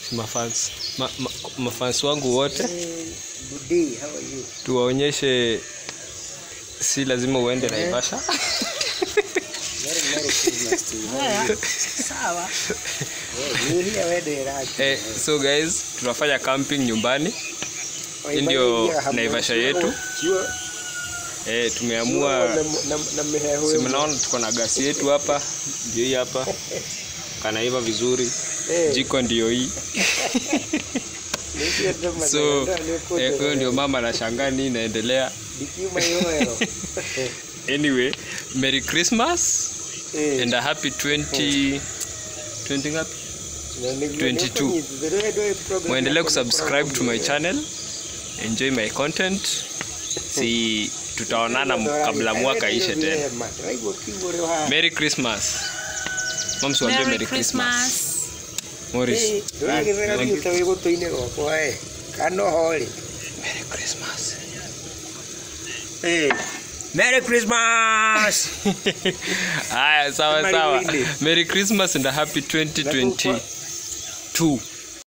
mafans ma, ma, mafans wangu wote Good day, how are you? tuwaonyeshe si lazima uende naivasha Merry, Merry Christmas to you. Haya, sawa. Eh, ni here wewe raki. eh, so guys tunafanya camping nyumbani hii ndio Naivasha yetu. eh, tumeamua si mnaona tuko na gasi yetu hapa ndio hii hapa kanaiva vizuri jiko ndio hii so eh, huyo ndio mama anashangaa nini inaendelea anyway merry christmas and a happy 20 20 ngapi 22. muendelee kusubscribe to my channel enjoy my content si tutaonana m- kabla mwaka ishe tena merry christmas mamsiwambie merry christmas Morris. kanohole merry christmas Merry Christmas! haya sawa Merry sawa Windy. merry christmas and a happy 2022